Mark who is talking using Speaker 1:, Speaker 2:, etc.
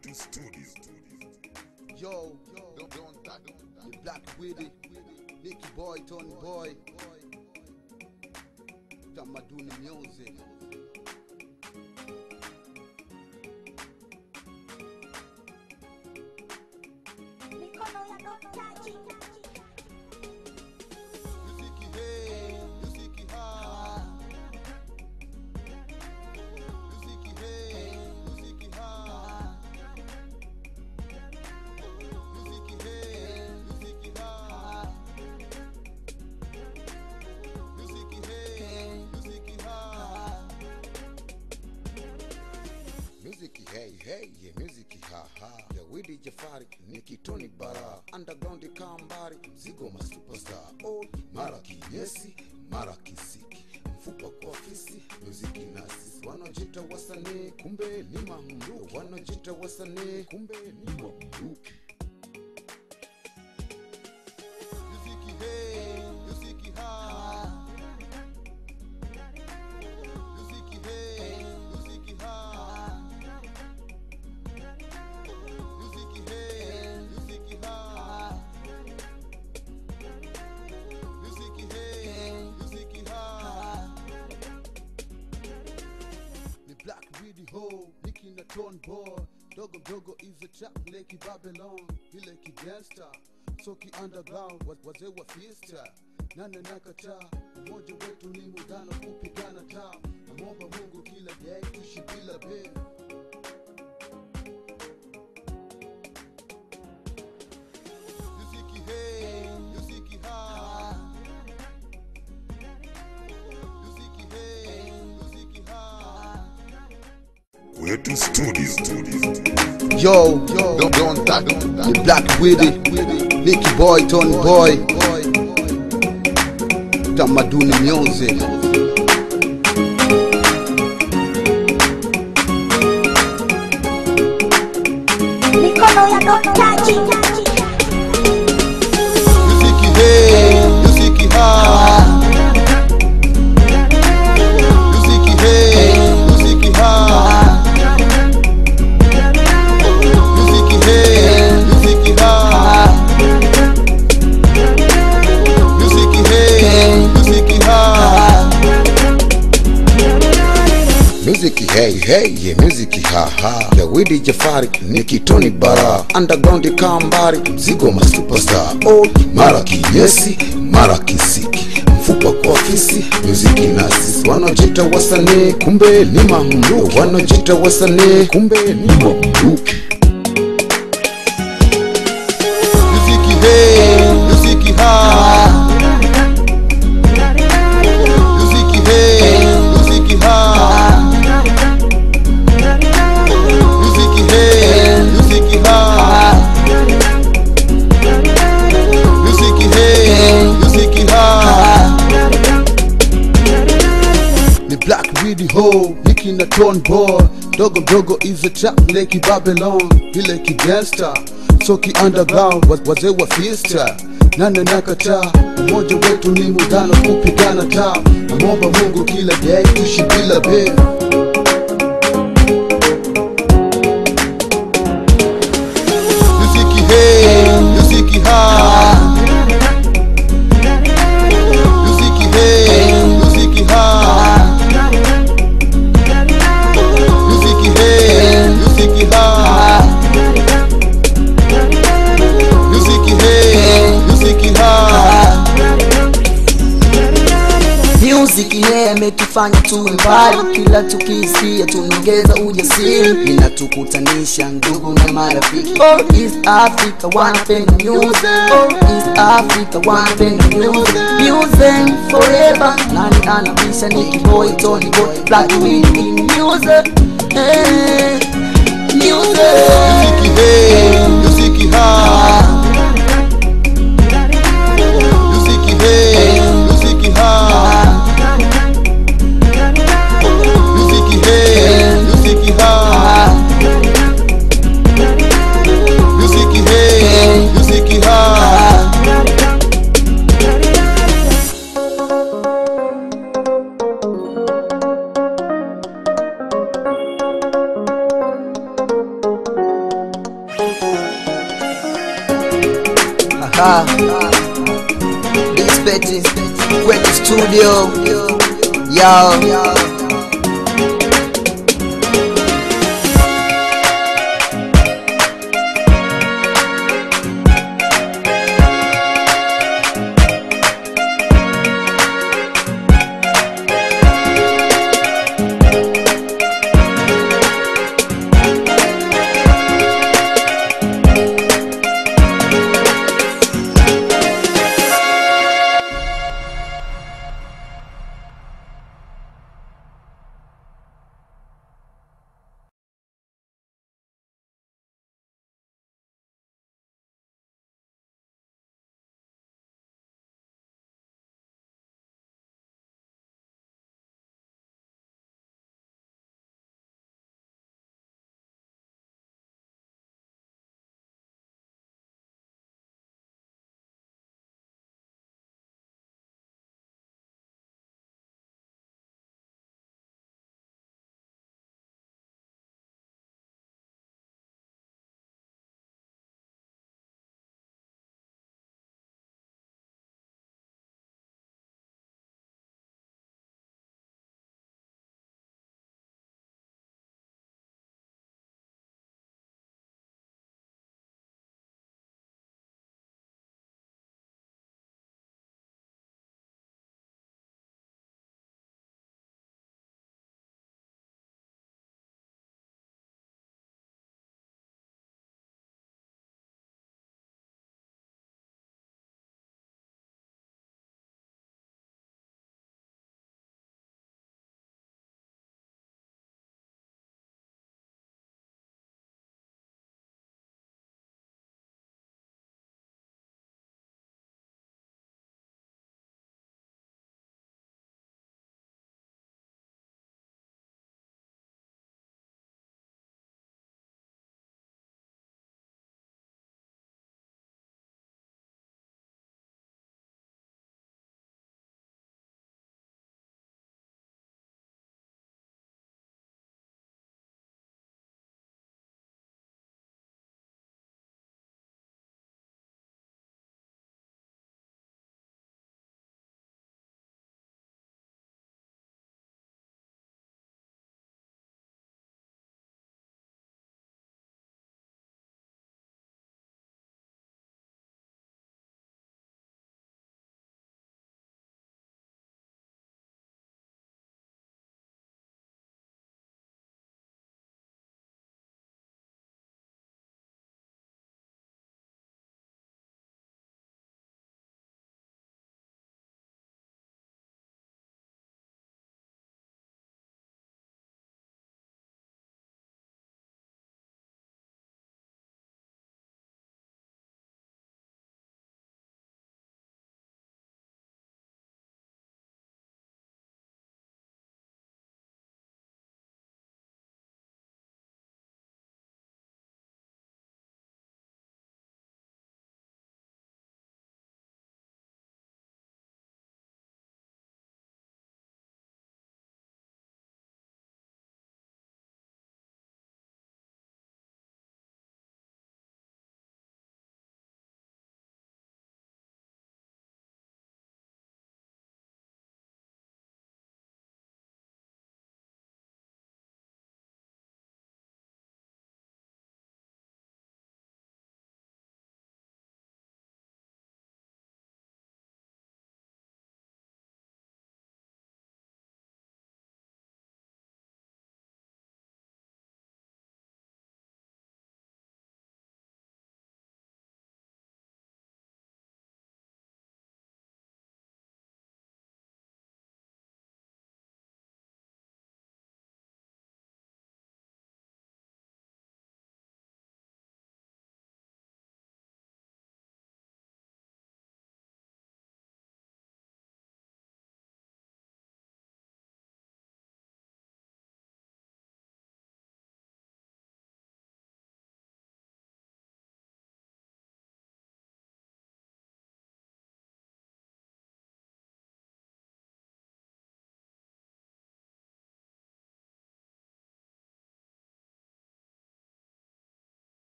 Speaker 1: Kwetu Studio.
Speaker 2: Yo, don't, don't that, the Black Witty, Nicky Boy, Tony Boy, Tamaduni Music.
Speaker 3: Mikono ya doktaji.
Speaker 2: Muziki hey, muziki ha. Muziki hey, muziki ha. Muziki hey, muziki ha. Muziki hey, muziki ha. Muziki hey hey, yeah, muziki ha ha. Ya Widi Jafari, Nicky Tony Bara, Underground Kambari, Mzigo ma superstar. Oh, mara kinyesi, mara kisiki. Mfupa kwa fisi, muziki nasi. Wanaojita wasanii, kumbe ni mamluki. Wanaojita wasanii, kumbe ni mamluki. Muziki hey, muziki ha. Muziki hey, muziki ha. Muziki hey, muziki ha. Muziki hey, muziki ha. Ni Black Widi Ho, Nicky na Tone Boy. Dogo dogo is a trap leki Babylon, ile kigangsta. Soki underground, wa- wazee wa fiesta. Nane nakataa, umoja wetu ni muungano kupigana taa. Namwomba Mungu kila day tuishi bila bei. Muziki hey, muziki ha. Muziki hey, muziki ha.
Speaker 1: Kwetu Studio.
Speaker 2: Yo, don't, don't that, the Black Witty, Nicky Boy, Tony Boy, Tamaduni Music.
Speaker 3: Mikono ya doktaji.
Speaker 2: Muziki hey, muziki ha. Muziki hey, muziki ha. Muziki hey, muziki ha. Muziki hey, muziki ha. Muziki hey hey, yeah, muziki ha ha. Ya Widi Jafari, Nicky Tony Bara, Underground Kambari, Mzigo ma superstar. Oh, mara kinyesi, mara kisiki. Mfupa kwa fisi, muziki nasi. Wanaojita wasanii, kumbe ni mamluki. Wanaojita wasanii, kumbe ni mamluki. Muziki hey, muziki ha. Muziki hey, muziki ha. Muziki hey, muziki ha. Muziki hey, muziki ha. Ni Black Widi Ho, Nicky na Tone Boy. Dogo dogo is a trap leki Babylon, ile kigangsta. Soki underground, wa- wazee wa fiesta. Nane nakataa, umoja wetu ni muungano kupigana taa. Namwomba Mungu kila day tuishi bila bei. Muziki hey, muziki ha. Muziki hey, muziki ha. Muziki hey, muziki ha. Muziki hey, muziki ha.
Speaker 4: Music yeah ametufanya tuwe mbali, kila tukisikia tunaongeza ujasiri, inatukutanisha ndugu na marafiki. Oh, East Africa wanapenda music, oh, East Africa wanapenda music, music forever. Nani anabisha? Nicky Boy, Tony Boy, Black Widi in music, hey, music.
Speaker 2: Muziki hey, muziki ha. Muziki hey, muziki ha. Muziki hey, muziki ha. Muziki hey, muziki ha.
Speaker 4: Ah. This Betty, Kwetu Studio. Yo.